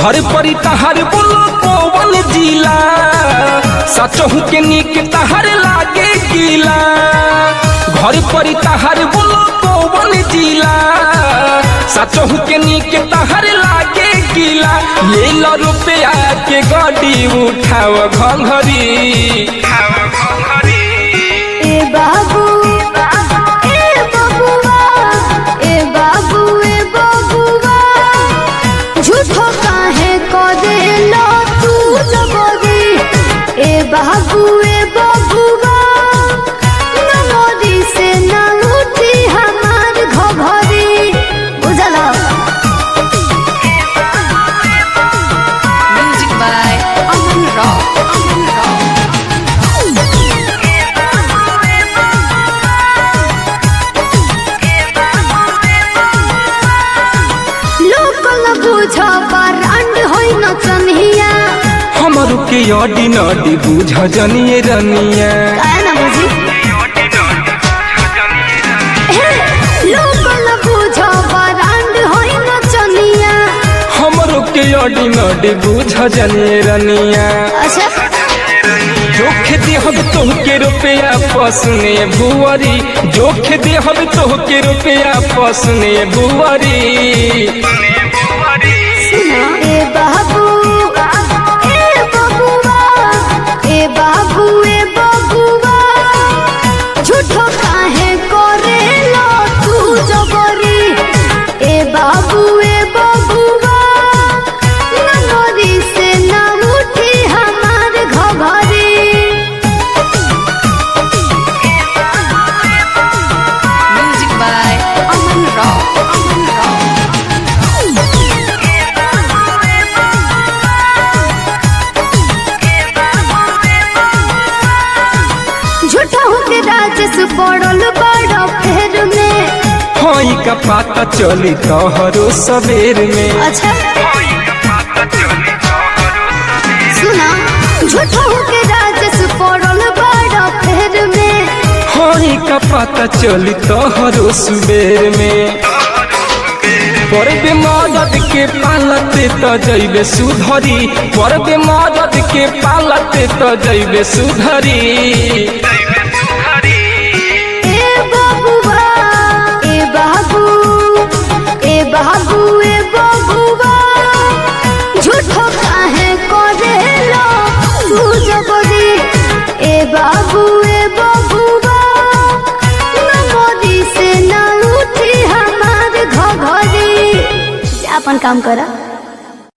घर परी तहार बोलो पवन जिला सचहु के निक तहार लागे गीला घर परी तहार बोलो पवन जिला सचहु के निक तहार लागे गीला ले लो रुपया के गाड़ी उठाव घंघरी ए बाबू ए बबुआ ए बाबू ए बबुआ झूठो काहे को देलो तू जबरी ए बाबू ए बबुआ नमोरी से ना उठी हमार घघरी बुझला Music by Aman Rock. Aman Rock. Local बुझ बरांड होई न चनिया हमरू के अडी नडी बुझ जनिए रनिया काहे ना बुझी हे, लोकल बुझ बरांड होई न चनिया हमरो के अडी नडी बुझ जनिए रनिया अच्छा जोख देहब तोहके रुपया पसने बुआरी जोख देहब तोहके रुपया पसने बुआरी सुना ए बाबू ए बबुआ ए बाबू ए बबुआ झूठो काहे करेलो तू जबरी ए बाबू ए बबुआ ननोरी से ना उठी हमार घघरी Music by Aman Rock. Aman Rock. झूठा होके राजस पड़ल बड़ फेर में हई का पाता चली तोहरो सबेर में अच्छा सुना झूठा होके राजस पड़ल बड़ फेर में हई का पाता चली तोहरो सुबेर में परबे मदद के पालते त जैबे सुधरी परबे मदद के पालते त जैबे सुधरी ए बाबुआ ए बाबू ए बाबू ए बबुआ झूठो काहे करेलो तू जबरी ए बाबू ए बबुआ नमोरी से ना उठी हमार घघरी जा अपन काम करा